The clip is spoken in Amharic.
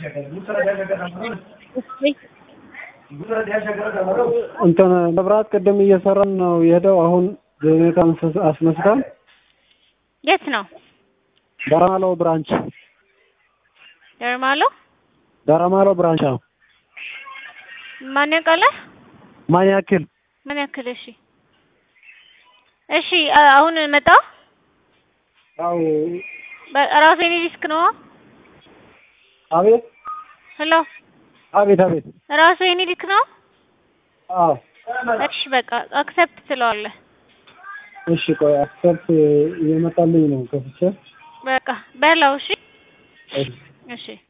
እንትን መብራት ቅድም እየሰራን ነው የሄደው። አሁን ጀኔሬተር አስነስተን የት ነው ዳራማሎ ብራንች ደርማሎ? ዳራማሎ ብራንች ነው። ማን ያውቃል? ማን ያክል ምን ያክል? እሺ እሺ፣ አሁን መጣ። አዎ ራሱ የኔ ዲስክ ነው። አቤት ሄሎ፣ አቤት አቤት ራሱ የኔ ዲስክ ነው። አዎ እሺ፣ በቃ አክሰፕት ትለዋለህ። እሺ ቆይ አክሰፕት እየመጣልኝ ነው ከፍቼ በቃ በላው። እሺ እሺ እሺ